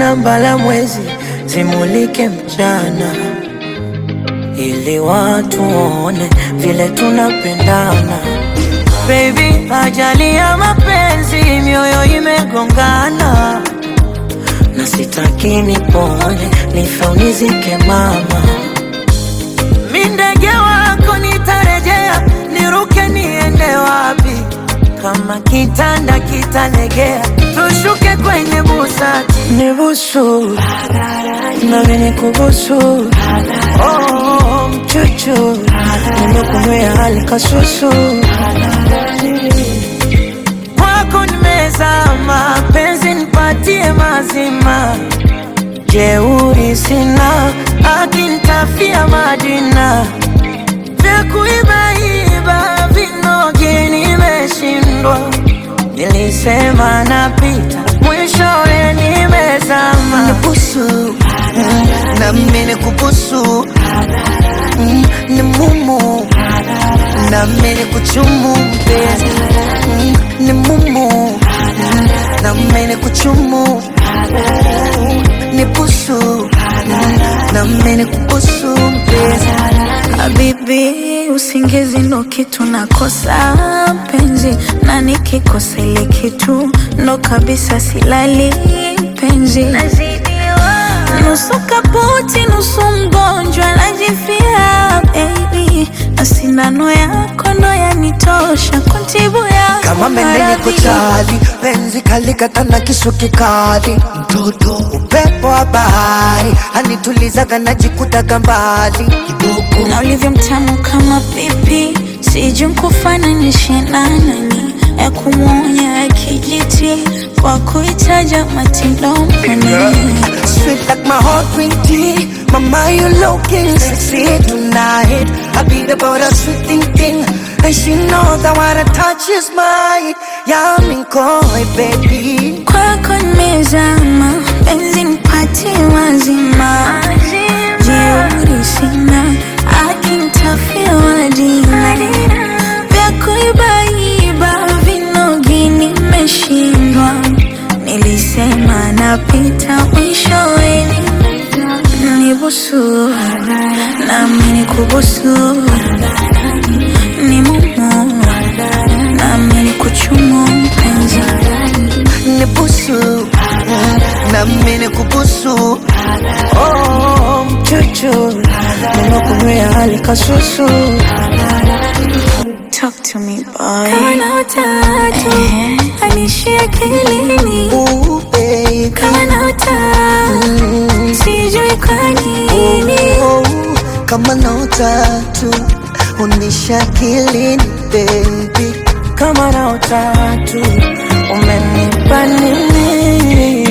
na mbala mwezi zimulike mchana, ili watu waone vile tunapendana. Baby, ajali ya mapenzi, mioyo imegongana, na sitaki nipone, nife unizike mama. Mi ndege wako nitarejea, niruke niende wapi? Kama kitanda kitalegea, tushuke kwenye busati, nibusu nami nikubusu, oh, mchuchu nimekunywea hali kasusu, kwako nimezama, penzi nipatie mazima, jeuri sina, akinitafia Madina vya kuibaiba vinoge nimeshindwa, nilisema napita, mwishowe nimezama. Nibusu mm, na mimi nikubusu mm, ni mumu na mimi nikuchumu mpenzi mm, ni mumu mm, na mimi nikuchumu nibusu mm, na mimi nikubusu mpenzi Habibi, usingizi ndo kitu nakosa penzi, na nikikosa ile kitu ndo kabisa silali penzi. Nusu kaputi, nusu mgonjwa, najifia baby, na sindano yako ndo yanitosha kuntibu yako kama mendeni maradhi. kuchali penzi kalikata na kisu kikali mtoto upepo wa bahari anitulizaga najikutaga mbali kidogo na ulivyo mtamu kama pipi, sijui nkufananishe na nani, ya kumwonya ya kijiti kwa kuitaja matindoni Sweet like my heart green tea Mama you looking sexy tonight I beat about a sweet thing thing And she knows that what I touch is mine Yummy koi baby kwako nimezama, penzi nipatie mazima, jeuri sina, akinitafia wadina vya kuibaiba vinogi nimeshindwa, nilisema napita mwishowe nibusu nami nikubusu ni mumu nami nikuchumu mpenzi Nibusu mm, Na mimi kubusu Oh, mchuchu nimekunywea hali kasusu, Talk to me boy. Kama utatu anishia akilini, Ooh baby kama na utatu sijui kwa nini. Oh, Kama na utatu Unisha kilini baby kama na utatu umenipa nini?